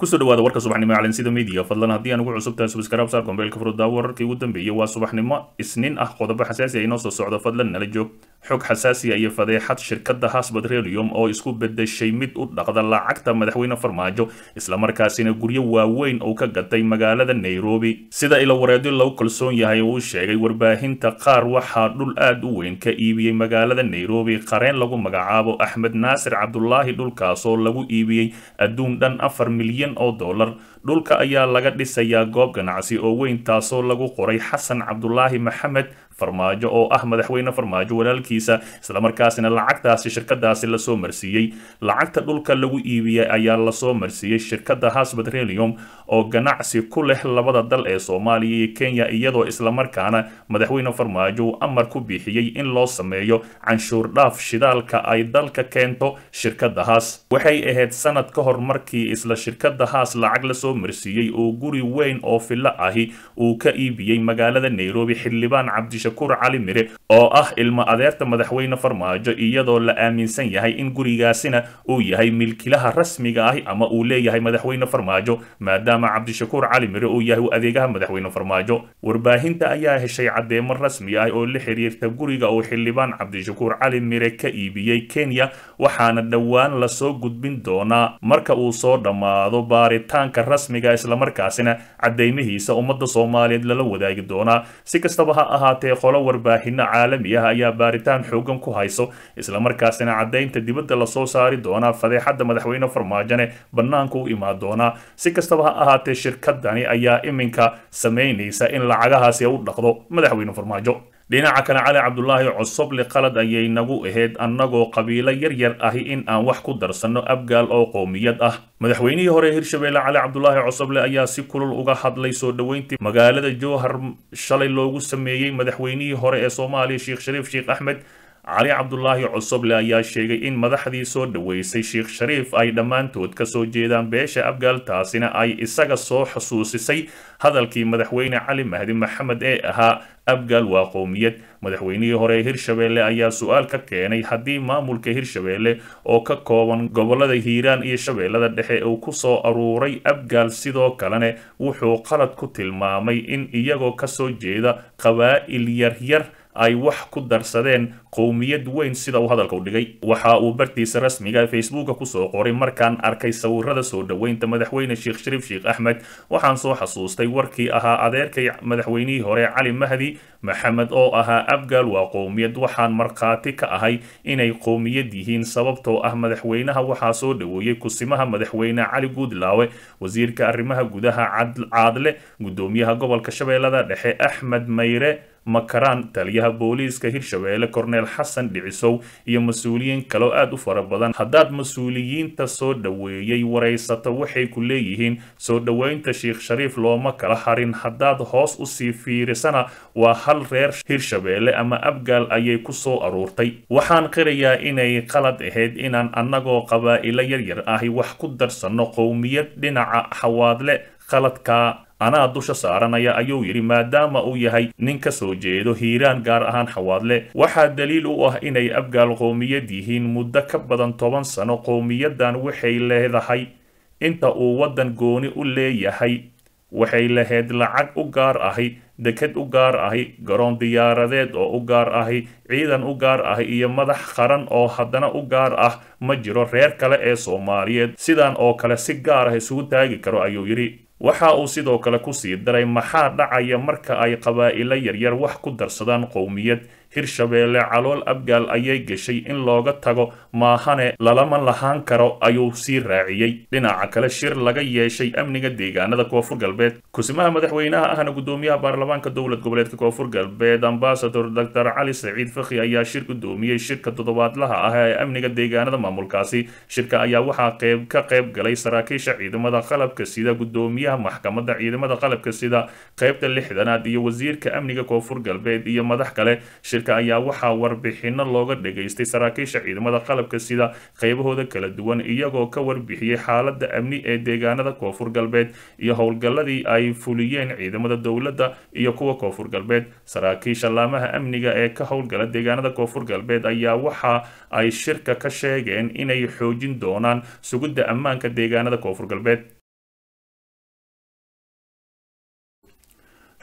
kusoo dhawaada warka subaxnimo ee calansida media fadlan haddii aan ugu cusub tahay subscribe saar kombeelka furuddaa wararkii ugu dambeeyey waa subaxnimo isniin ah qodobo xasaasi ah inoo soo socdo fadlan nala joog xog xasaasiya iyo fadeexad shirkadda has petroleum oo isku bedeshay mid u dhaqda lacagta madaxweyne farmaajo islamarkaasina guryo waaweyn uu ka gatay magaalada nairobi sida ilo wareedyo lagu kalsoon yahay uu sheegay warbaahinta qaar waxaa dhul aad u weyn ka iibiyey magaalada nairobi qareen lagu magacaabo axmed naasir cabdulaahi dhulkaasoo lagu iibiyey adduun dhan afar milyan oo dollar dhulka ayaa laga dhisayaa goob ganacsi oo weyn taasoo lagu qoray xasan cabdulaahi maxamed farmaajo oo ah madaxweyne farmaajo walaalkiisa islamarkaasina lacagtaasi shirkadaasi lasoo marsiiyey lacagta dhulka lagu iibiyey ayaa lasoo marsiiyey shirkadda has petroleum oo ganacsi ku leh labada dal ee soomaaliya iyo kenya iyadoo islamarkaana madaxweyne farmaajo uu amar ku bixiyey in loo sameeyo canshuur dhaaf shidaalka ay dalka keento shirkadda haas waxay ahayd sanad ka hor markii isla shirkadda haas lacag lasoo marsiiyey oo guri weyn oo fillo ahi uu ka iibiyey magaalada nairobi xildhibaan cabdi shakuur cali mire oo ah ilmo adeerta madaxweyne farmaajo iyadoo la aaminsan yahay in gurigaasina uu yahay milkilaha rasmiga ahi ama uu leeyahay madaxweyne farmaajo maadaama cabdishakuur cali mire uu yahay adeegaha madaxweyne farmaajo warbaahinta ayaa heshay caddeemo rasmi ah oo la xiriirta guriga uu xildhibaan cabdishakuur cali mire ka iibiyey kenya waxaana dhowaan lasoo gudbin doonaa marka uu soo dhammaado baaritaanka rasmiga islamarkaasina caddeymihiisa ummadda soomaaliyeed lala wadaagi doonaa si kastaba ha ahaatee qolo warbaahinno caalami ah ayaa baaritaan xoogan ku hayso islamarkaasina caddaynta dibadda lasoo saari doonaa fadeexadda madaxweyne farmaajone bannaanku u imaan doonaa si kastaba ha ahaatee shirkadani ayaa iminka samaynaysa in lacagahaasi u dhaqdo madaxweyne farmaajo dhinaca kale cali cabdulaahi cosoble qalad ayay nagu ahayd annagoo qabiilo yaryar ahi in aan wax ku darsanno abgaal oo qowmiyad ah madaxweynihii hore hirshabeelle cali cabdulaahi cosoble ayaa si kulul uga hadlay soo dhoweyntii magaalada jowhar shalay loogu sameeyey madaxweynihii hore ee soomaaliya sheekh shariif sheekh axmed cali cabdulaahi cosoble ayaa sheegay in madaxdii soo dhoweysay sheekh shariif ay dhammaantood ka soo jeedaan beesha abgaal taasina ay isaga soo xusuusisay hadalkii madaxweyne cali mahdi maxamed ee ahaa abgaal waa qowmiyad madaxweynihii hore hirshabeelle ayaa su-aal ka keenay haddii maamulka hirshabeelle oo ka kooban gobolada hiiraan iyo shabeellada dhexe uu ku soo aruuray abgaal sidoo kalena wuxuu qalad ku tilmaamay in iyagoo kasoo jeeda qabaa'il yaryar ay wax ku darsadeen qowmiyad weyn sida uu hadalka u dhigay waxa uu bartiisa rasmiga facebooka kusoo qoray markaan arkay sawirada soo dhoweynta madaxweyne sheekh shariif sheekh axmed waxaan soo xasuustay warkii ahaa adeerkay madaxweynihii hore cali mahdi maxamed oo ahaa abgaal waa qowmiyad waxaan markhaati ka ahay inay qowmiyad yihiin sababtoo ah madaxweynaha waxaa soo dhoweeyey kusimaha madaxweyne cali guudlaawe wasiirka arrimaha gudaha caadle gudoomiyaha gobolka shabeellada dhexe axmed mayre makaraan taliyaha booliiska hirshabeelle korneel xasan dhicisow iyo mas-uuliyiin kaloo aad u fara badan haddaad mas-uuliyiinta soo dhoweeyey waraysato waxay ku leeyihiin soo dhoweynta sheekh shariif looma kala harin haddaad hoos usii fiirisana waa hal reer hirshabeelle ama abgaal ayay ku soo aruurtay waxaan qirayaa inay qalad ahayd inaan annagoo qabaa'ilo yaryar ahi wax ku darsanno qowmiyad dhinaca xawaadle qaladka anaa dusha saaranaya ayuu yidhi maadaama uu yahay nin ka soo jeedo hiiraan gaar ahaan xawaadle waxaa daliil u ah inay abgaal qowmiyad yihiin muddo ka badan toban sano qowmiyaddan waxay leedahay inta uu waddan gooni u leeyahay waxay lahayd lacag u gaar ahi deked u gaar ahi garoon diyaaradeed oo u gaar ahi ciidan u gaar ahi iyo madax qaran oo haddana u gaar ah ma jiro reer kale ee soomaaliyeed sidan oo kale si gaar ah isugu taagi karo ayuu yidhi waxa uu sidoo kale kusii daray maxaa dhacaya marka ay qabaa'ilo yaryar wax ku darsadaan qowmiyad hirshabeelle calool abgaal ayay gashay in looga tago maahane lalama lahaan karo ayuu sii raaciyey dhinaca kale shir laga yeeshay amniga deegaanada koonfur galbeed kusimaha madaxweynaha ahna gudoomiyaha baarlamaanka dowlad goboleedka koonfur galbeed ambasador doctor cali saciid fakhi ayaa shir gudoomiyey shirka toddobaadlaha ah ee amniga deegaanada maamulkaasi shirka ayaa waxaa qeyb ka qayb galay saraakiisha ciidamada qalabka sida gudoomiyaha maxkamadda ciidamada qalabka sida qeybta lixdanaad iyo wasiirka amniga koonfur galbeed iyo madax kale ayaa waxaa warbixino looga dhageystay saraakiisha ciidamada qalabka sida qaybahooda kala duwan iyagoo ka warbixiyey xaalada amni ee deegaanada koonfur galbeed iyo howlgalladii ay fuliyeen ciidamada dowladda iyo kuwa koonfur galbeed saraakiisha laamaha amniga ee ka howlgala deegaanada koonfur galbeed ayaa waxa ay shirka ka sheegeen inay xoojin doonaan sugidda ammaanka deegaanada koonfur galbeed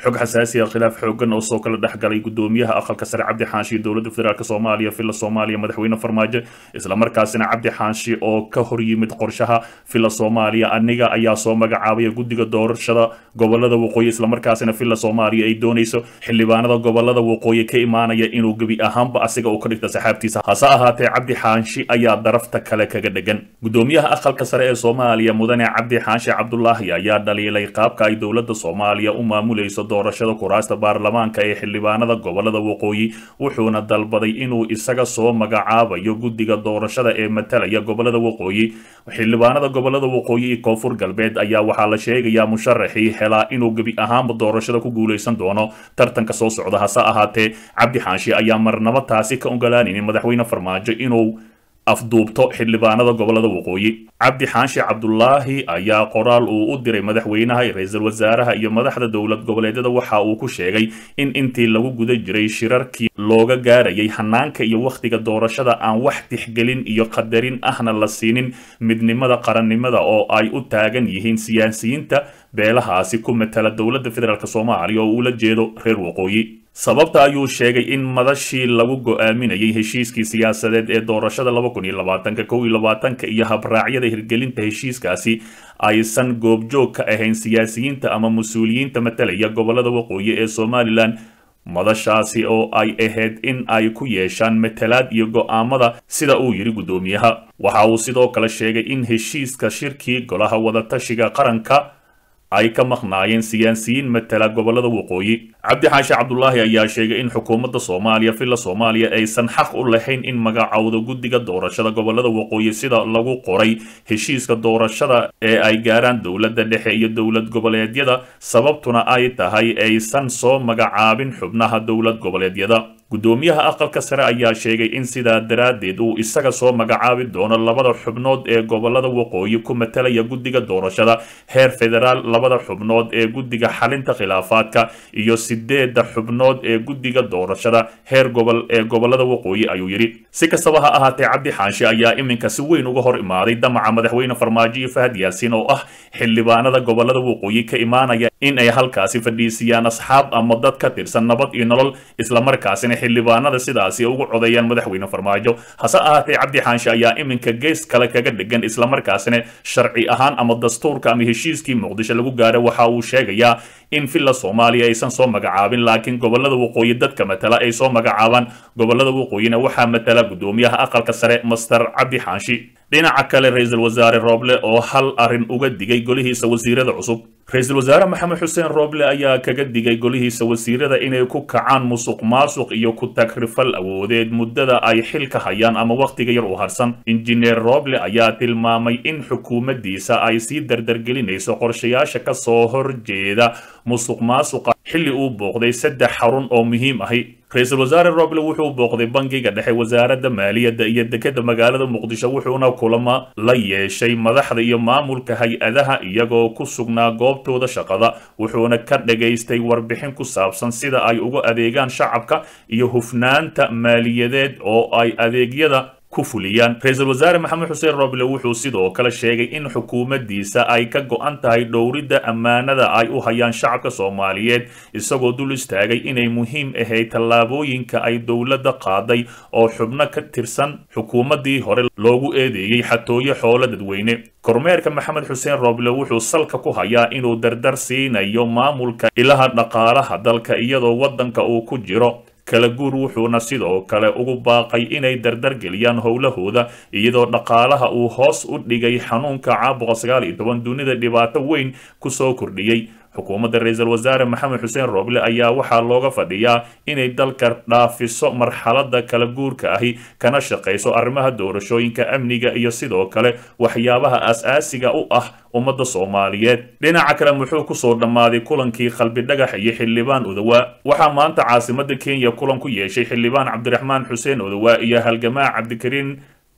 xog xasaasiya khilaaf xoogan oo soo kala dhexgalay gudoomiyaha aqalka sare cabdi xaanshi dowladda federaalk soomaaliya villa soomaaliya madaxweyne farmaajo islamarkaasina cabdi xaanshi oo ka hor yimid qorshaha villa soomaaliya aniga ayaa soo magacaabaya guddiga doorashada gobolada waqooyi islamarkaasina villa soomaaliya ay doonayso xildhibaanada gobolada waqooyi ka imaanaya inuu gebi ahaanba asiga uu ka dhigta saxaabtiisa hase ahaatee cabdi xaanshi ayaa darafta kale kaga dhegan gudoomiyaha aqalka sare ee soomaaliya mudane cabdi xaanshi cabdulaahi ayaa dhaliilay qaabka ay dowladda soomaaliya u maamulayso doorashada kuraasta baarlamaanka ee xildhibaanada gobolada waqooyi wuxuuna dalbaday inuu isaga soo magacaabayo guddiga doorashada ee matalaya gobolada waqooyi xildhibaanada gobolada waqooyi iyo koonfur galbeed ayaa waxaa la sheegayaa musharaxii helaa inuu gebi ahaanba doorashada ku guulaysan doono tartanka soo socda hase ahaatee cabdi xaanshi ayaa marnabo taasi ka ogolaanaynin madaxweyne farmaajo inuu afduubto xildhibaanada gobolada waqooyi cabdi xaanshi cabdulaahi ayaa qoraal uu u diray madaxweynaha ra-iisul wasaaraha iyo madaxda dowlad goboleedyada waxa uu ku sheegay in intii lagu guda jiray shirarkii looga gaarayay hanaanka iyo wakhtiga doorashada aan wax tixgelin iyo qadarin ahna la siinin midnimada qarannimada oo ay u taagan yihiin siyaasiyiinta beelahaasi ku matala dowladda federaalk soomaaliya oo uula jeedo reer waqooyi sababta ayuu sheegay in madashii lagu go-aaminayay heshiiskii siyaasadeed ee doorashada laba kun iyo labaatanka kow iyo labaatanka iyo habraacyada hirgelinta heshiiskaasi aysan goobjoog ka ahayn siyaasiyiinta ama mas-uuliyiinta matalaya gobolada waqooyi ee somalilan madashaasi oo ay ahayd in ay ku yeeshaan matalaad iyo go-aamada sida uu yidhi guddoomiyaha waxa uu sidoo kale sheegay in heshiiska shirkii golaha wadatashiga qaranka ay ka maqnaayeen siyaasiyiin matala gobolada waqooyi cabdi xaashi cabdulaahi ayaa sheegay in xukuumadda soomaaliya villa soomaaliya aysan xaq u lahayn in magacowdo guddiga doorashada gobolada waqooyi sida lagu qoray heshiiska doorashada ee ay gaaraan dowladda dhexe iyo dowlad goboleedyada sababtuna ay tahay aysan soo magacaabin xubnaha dowlad goboleedyada guddoomiyaha aqalka sare ayaa sheegay in sidaa daraaddeed uu isaga soo magacaabi doono labada xubnood ee gobolada waqooyi ku matalaya guddiga doorashada heer federaal labada xubnood ee guddiga xalinta khilaafaadka iyo sideedda xubnood ee guddiga doorashada heer gobol ee gobolada waqooyi ayuu yidhi si kastaba ha ahaatee cabdi xaanshi ayaa iminka si weyn uga hor imaaday damaca madaxweyne farmaajo iyo fahad yaasiin oo ah xildhibaanada gobolada waqooyi ka imaanaya in ay halkaasi fadhiisiyaan asxaab ama dad ka tirsan nabad iyo nolol islamarkaasina xildhibaanada sidaasi ugu codeeyaan madaxweyne farmaajo hase ahaatee cabdi xaanshi ayaa iminka gees kale kaga dhegan islamarkaasina sharci ahaan ama dastuurka ama heshiiskii muqdisho lagu gaaro waxa uu sheegayaa in villa soomaaliya aysan soo magacaabin laakiin gobolada waqooyi dadka matala ay soo magacaabaan gobolada waqooyina waxaa matala guddoomiyaha aqalka sare master cabdi xaanshi dhinaca kale ra-iisul wasaare rooble oo hal arrin uga digay golihiisa wasiirada cusub ra-iisul wasaare maxamed xuseen rooble ayaa kaga digay golihiisa wasiirada inay ku kacaan musuq maasuq iyo ku tagrifal awoodeed muddada ay xilka hayaan ama wakhtiga yar u harsan injineer rooble ayaa tilmaamay in xukuumaddiisa ay sii dardargelinayso qorshayaasha ka soo horjeeda musuq maasuqa xilli uu booqday saddex xarun oo muhiim ahi ra-iisul wasaare roble wuxuu booqday bangiga dhexe wasaaradda maaliyadda iyo dekeda magaalada muqdisho wuxuuna kulamo la yeeshay madaxda iyo maamulka hay-adaha iyagoo ku sugnaa goobtooda shaqada wuxuuna ka dhagaystay warbixin ku saabsan sida ay uga adeegaan shacabka iyo hufnaanta maaliyadeed oo ay adeegyada ku fuliyaan ra-iisul wasaare maxamed xuseen roble wuxuu sidoo kale sheegay in xukuumaddiisa ay ka go-an tahay dhowridda ammaanada ay u hayaan shacabka soomaaliyeed isagoo dul istaagay inay muhiim ahayd tallaabooyinka ay dowladda qaaday oo xubno ka tirsan xukuumaddii hore loogu eedeeyey xatooyo xoolo dadweyne kormeerka maxamed xuseen roble wuxuu salka ku hayaa inuu dardar siinayo maamulka ilaha dhaqaalaha dalka iyadoo waddanka uu ku jiro kala guur wuxuuna sidoo kale ugu baaqay inay dardargeliyaan howlahooda iyadoo dhaqaalaha uu hoos u dhigay xanuunka caabuqa sagaal iyo toban dunida dhibaato weyn kusoo kordhiyey xukuumadda ra-iisul wasaare maxamed xuseen rooble ayaa waxaa looga fadhiyaa inay dalka dhaafiso marxaladda kala guurka ahi kana shaqayso arrimaha doorashooyinka amniga iyo sidoo kale waxyaabaha as-aasiga u ah ummadda soomaaliyeed dhinaca kale muxuu kusoo dhammaaday kulankii qalbi dhagax iyo xildhibaan odawaa waxaa maanta caasimadda kenya kulan ku yeeshay xildhibaan cabdiraxmaan xuseen odawaa iyo halgamaa cabdikariin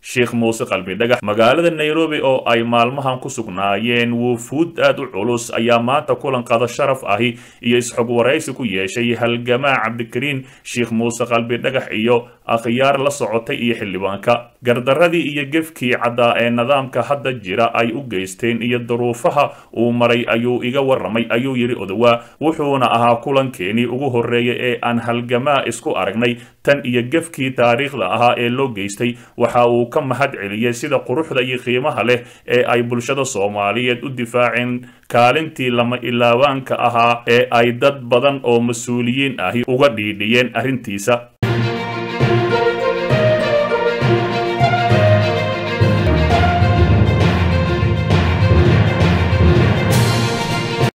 sheekh muuse qalbi dhagax magaalada nairobi oo ay maalmahan ku sugnaayeen wufuud aad u culus ayaa maanta kulan qada sharaf ahi iyo isxog waraysi ku yeeshay halgamaa cabdikariin sheekh muuse qalbi dhagax iyo akhyaar la socotay iyo xildhibaanka gardaradii iyo gefkii caddaa ee nidaamka hadda jira ay u geysteen iyo duruufaha uu maray ayuu iga warramay ayuu yidhi odowaa wuxuuna ahaa kulankeenii ugu horreeyay ee aan halgamaa isku aragnay tan iyo gefkii taariikhda ahaa ee loo geystay waxa uu ka mahad celiyey sida quruxda iyo qiimaha leh ee ay bulshada soomaaliyeed u difaaceen kaalintii lama ilaabaanka ahaa ee ay dad badan oo mas-uuliyiin ahi uga dhiidhiyeen arrintiisa